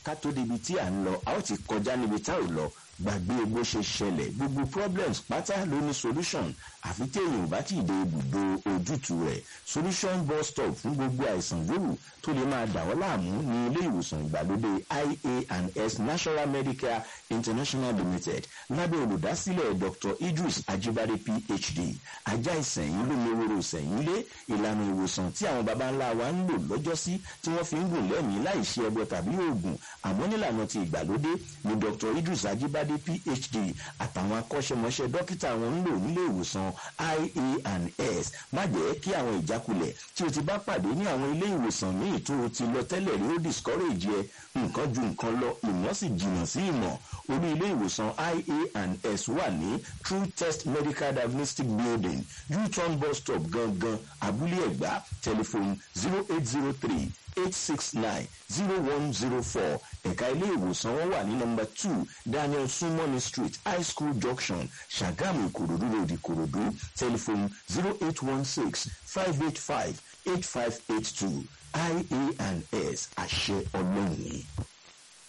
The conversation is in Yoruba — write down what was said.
ká tó débi tí à ń lọ a ó ti kọjá níbi tá ò lọ gbàgbé bó ṣe ṣẹlẹ̀ gbogbo problems pátá ló ní solution àfi téèyàn ò bá tí ì dé ibùdó ojútùú rẹ̀ solution bus stop fún gbogbo àìsàn yòówù tó lè máa dà ọ́ láàmú ní ilé ìwòsàn ìgbàlódé ia and s national medical international limited lábẹ́ olùdásílẹ̀ dr idris ajibade phd ajá ìsẹ̀yìn lómeworo ìsẹ̀yìn lé ìlànà ìwòsàn tí àwọn baba ńlá wa ń lò lọ́jọ́sí tí wọ́n fi ń gùn lẹ́mìí láì ṣe ẹbọ tàbí oògùn àmọ́ nílànà ti ìgbàlódé ni dr idris ajibade phd àtàwọn akọ́ṣẹ́mọṣẹ́ dókítà wọn ń lò nílé ìwòsàn ia and s má jẹ́ kí àwọn ìjákulẹ̀ tí o ti bá pàdé ní àwọn ilé ìwòsàn míì tó o ti lọ tẹ́lẹ̀ rí ó discourage ẹ nǹkan ju nǹkan lọ ìmọ̀ sì jìnnà sí ìmọ̀ orí ilé ìwòsàn ia and s wà ní true test medical diagnostic building u-turn bus stop gangan abúlé ẹ̀gbá telephone zero eight zero three eight six nine zero one zero four ẹ̀ka ilé ìwòsàn wọn wà ní nọmba two daniel sumoni street high school junction ṣàgámù ìkòròdú road ìkòròdú telephone zero eight one six five eight five eight five eight two ia and s àṣẹ ọlọ́run ni.